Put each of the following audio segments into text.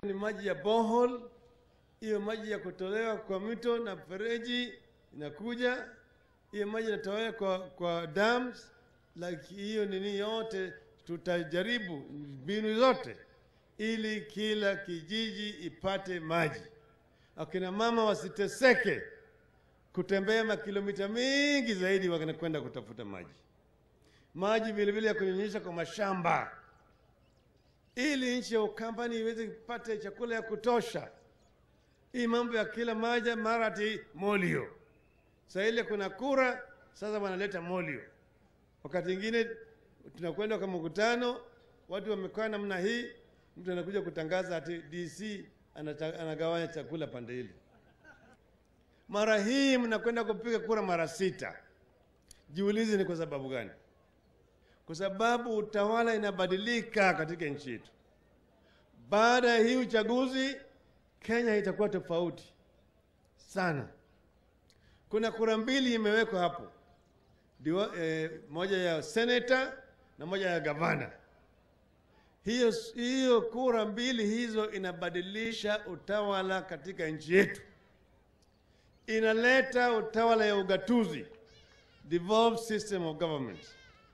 ni maji ya borehole, hiyo maji ya kutolewa kwa mito na fereji inakuja, hiyo maji inatolewa kwa, kwa dams like hiyo nini yote, tutajaribu mbinu zote ili kila kijiji ipate maji, akina mama wasiteseke kutembea makilomita mingi zaidi wanakwenda kutafuta maji. Maji vilevile ya kunyunyisha kwa mashamba ili nchi ya Ukambani iweze kupata chakula ya kutosha. Hii mambo ya kila maja mara ati molio, saa ile kuna kura, sasa wanaleta molio. Wakati ingine tunakwenda kwa mkutano, watu wamekaa namna hii, mtu anakuja kutangaza ati DC anata, anagawanya chakula pande hili. Mara hii mnakwenda kupiga kura mara sita. Jiulize ni kwa sababu gani? Kwa sababu utawala inabadilika katika nchi yetu. Baada ya hii uchaguzi, Kenya itakuwa tofauti sana. Kuna kura mbili imewekwa hapo Diwa, eh, moja ya seneta na moja ya gavana. Hiyo, hiyo kura mbili hizo inabadilisha utawala katika nchi yetu, inaleta utawala ya ugatuzi, devolved system of government.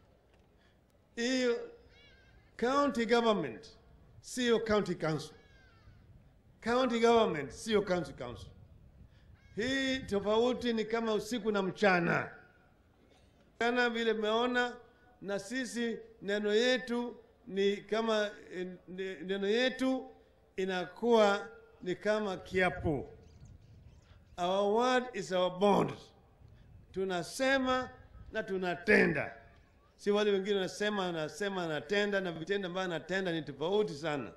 Hiyo county government sio county council, county government sio county council. Hii tofauti ni kama usiku na mchana kana vile meona, na sisi neno yetu ni kama neno yetu inakuwa ni kama kiapo. Our word is our bond. Tunasema na tunatenda, si wale wengine wanasema anasema anatenda, na vitendo ambavyo anatenda ni tofauti sana.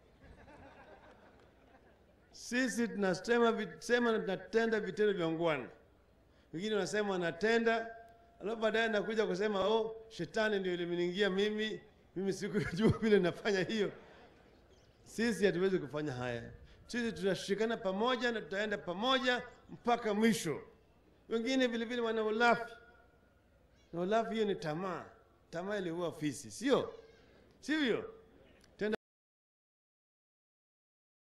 Sisi tunasema sema na tunatenda vitendo vya ungwana. Wengine wanasema wanatenda alafu baadaye nakuja kusema oh, shetani ndio ilimeniingia mimi, mimi sikujua vile nafanya hiyo. Sisi hatuwezi kufanya haya. Sisi tutashikana pamoja na tutaenda pamoja mpaka mwisho. Wengine vile vile wana ulafi, na ulafi hiyo ni tamaa. Tamaa iliua fisi, sio sivyo?